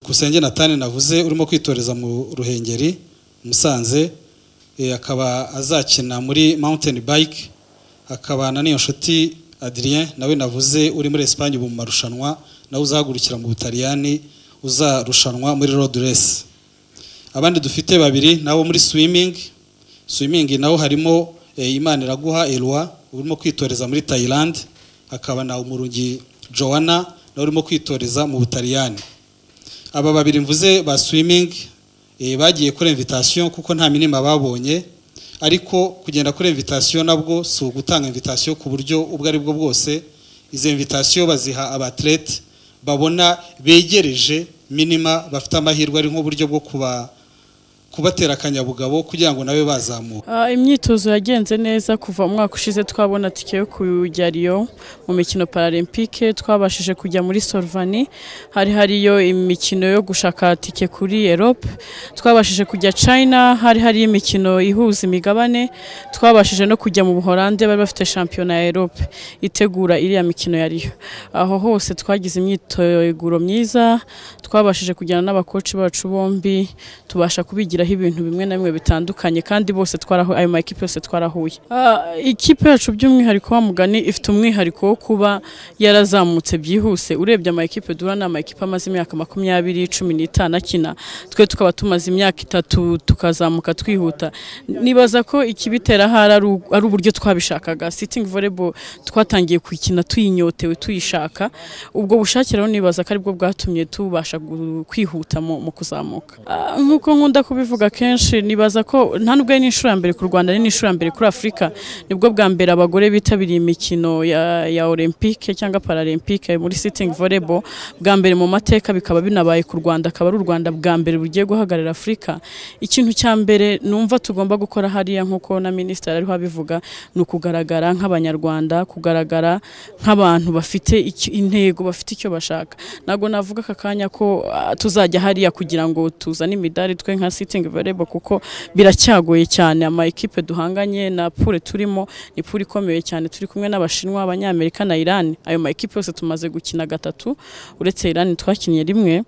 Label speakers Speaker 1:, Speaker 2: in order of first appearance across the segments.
Speaker 1: byukusenge natani navuze urimo kwitoreza mu ruhengeri musanze eh, akaba azakina muri mountain bike akabana n'iyo nshuti adrien nawe navuze uri muri esipanye ubu mu marushanwa nawe uzahagurukira mu butaliyani uzarushanwa muri road race abandi dufite babiri nabo muri swimming swimming nawo harimo eh, imana iraguha elwa urimo kwitoreza muri thailand hakaba na umurungi joanna nawe urimo kwitoreza mu butaliyani aba babiri mvuze ba swimming eh, bagiye kuri invitation kuko nta minima babonye ariko kugenda kuri invitation nabwo si ugutanga invitation ku buryo ubwo ari bwo bwose izo invitation baziha abatlete babona begereje minima bafite amahirwe ari nk'uburyo bwo kuba kubatera akanyabugabo kugira ngo nabe bazamuka
Speaker 2: Ah, imyitozo yagenze neza kuva mu mwaka ushize twabona tike yo kujya Rio mu mikino paralempike twabashije kujya muri Solvani hari hariyo imikino yo gushaka tike kuri Europe twabashije kujya China hari hari imikino ihuza imigabane twabashije no kujya mu Buholande bari bafite shampiyona ya Europe itegura iriya mikino ya Rio aho hose twagize imyiteguro myiza twabashije kujyana n'abakoci bacu bombi tubasha kubigiraho ibintu bimwe na bimwe bitandukanye kandi bose twarahuye ayo makipe yose twarahuye Ah, ikipe yacu by'umwihariko wa mugani ifite umwihariko wo kuba yarazamutse byihuse urebye amakipe duhura ni amakipe amaze imyaka makumyabiri cumi n'itanu akina twe tukaba tumaze imyaka itatu tukazamuka twihuta nibaza ko ikibitera ahari ari u- ari uburyo twabishakaga sitingi volebo twatangiye kuyikina tuyinyotewe tuyishaka ubwo bushake rero nibaza ko aribwo bwatumye tubasha gu- kwihuta mu mu kuzamuka Ah, nk'uko nkunda kubivuga kenshi nibaza ko nta nubwo ari n'inshuro ya mbere ku Rwanda ari n'inshuro ya mbere kuri Afurika nibwo bwa mbere abagore bitabiriye imikino ya, ya Olympique cyangga Paralympique muri sitting volleyball bwa mbere mu mateka bikaba binabaye ku Rwanda akaba ari u Rwanda bwa mbere bugiye guhagarara Afurika ikintu cya mbere numva tugomba gukora hariya nk'uko na minisitiri ariho abivuga ni ukugaragara nk'abanyarwanda kugaragara nk'abantu bafite icyo- intego bafite icyo bashaka ntabwo navuga aka kanya ko ah, tuzajya hariya kugira ngo tuzane imidari twe nka sitting volleyball kuko biracyagoye cyane ama ekipe duhanganye na pure turimo ni pure ikomeye cyane turi kumwe n'abashinwa abanyamerika na Iran ayo ma ekipe yose tumaze gukina gatatu uretse Iran twakinnye rimwe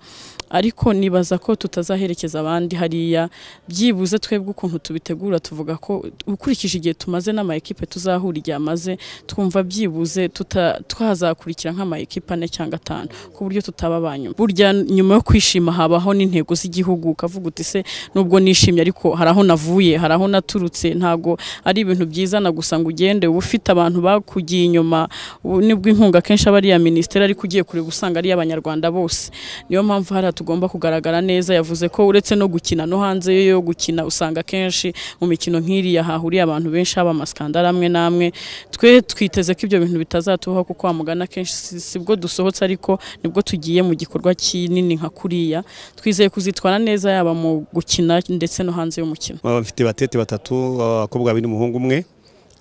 Speaker 2: ariko nibaza ko tutazaherekeza abandi hariya byibuze twebwe ukuntu tubitegura tuvuga ko ukurikije igihe tumaze n'ama ekipe tuzahura igihe amaze twumva byibuze tuta- twazakurikira nk'ama ekipe ane cyangwa atanu ku buryo tutaba ba nyuma burya nyuma yo kwishima habaho n'intego z'igihugu ukavuga uti se nubwo nishimye ariko hari aho navuye hari aho naturutse ntabwo ari ibintu byiza na gusa ngo ugende uba ufite abantu bakugiye inyuma ubu nibwo inkunga kenshi aba ari iya minisiteri ariko ugiye kureba usanga ari iy'abanyarwanda bose niyo mpamvu hariya tugomba kugaragara neza yavuze ko uretse no gukina no hanze yo gukina usanga kenshi mu mikino nk'iriya hahuriye abantu benshi haba amasikandara amwe n'amwe twe twiteze ko ibyo bintu bitazatubaho kuko wamugana kenshi si- sibwo dusohotse ariko nibwo tugiye mu gikorwa kinini nka kuriya twizeye kuzitwara neza yaba mu gukina ndetse no hanze y'umukino
Speaker 3: Baba bafite batete batatu abakobwa babiri n'umuhungu umwe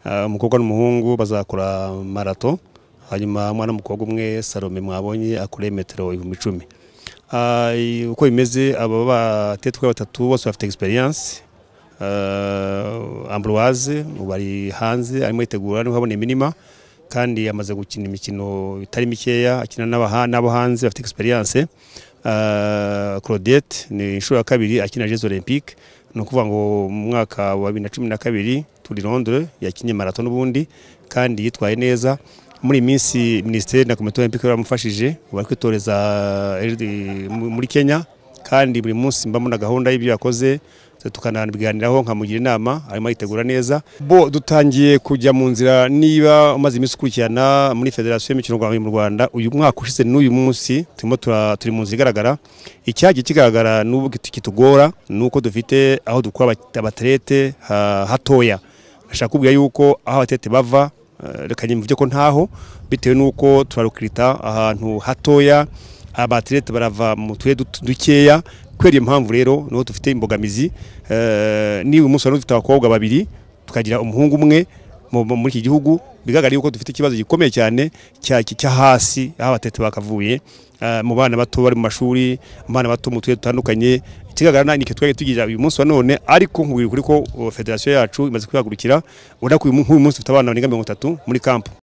Speaker 3: Ah, umukobwa n'umuhungu bazakora marato hanyuma umwana w'umukobwa umwe salome mwabonye akore metero ibihumbi icumi Ah, i- uko bimeze aba batete uko ari batatu bose bafite egisperiyanse ambroise ubu ari hanze arimo yitegura niho abona iminima kandi amaze gukina imikino itari mikeya akina n'abaha- n'abo hanze bafite egisperiyanse claudette ni inshuro ya kabiri akina jezi olympique ni ukuvuga ngo mu mwaka wa bibiri na cumi na kabiri turi Londres yakinnye marato n'ubundi kandi yitwaye neza muri iyi minsi minisiteri na komite olympique baramufashije bari kwitoreza eh, muri Kenya kandi buri munsi mba mbona gahunda y'ibyo yakoze tukanabiganiraho nkamugira inama arimo yitegura neza bo dutangiye kujya mu nzira niba umaze iminsi ukurikirana muri federasiyo y'imikino ngororamubiri mu Rwanda uyu mwaka ushize n'uyu munsi turimo tura- turi mu nzira igaragara icyagiye kigaragara n'ubu kit- kitugora ni uko dufite aho dukura abate- abaterete ha- hatoya nashaka kubwira yuko aho abaterete bava eh, reka nyimvuge ko ntaho bitewe n'uko turarukirita ahantu hatoya abaterete barava mu turere dut- dukeya kubera iyo mpamvu rero niho dufite imbogamizi eh, niba umunsi wari dufite abakobwa babiri tukagira umuhungu umwe mu- mu- muri iki gihugu bigaragara yuko dufite ikibazo gikomeye cyane cya- cya hasi aho abatete bakavuye eh, mu bana bato bari mu mashuri mu bana bato mu turere dutandukanye ikigaragara nike twari tugira uyu munsi wa none ariko nkubwira ukuri ko uh, federasiyo yacu imaze kwihagurukira urabona ko uyu mu- nk'uyu munsi dufite abana barenga mirongo itatu muri kampu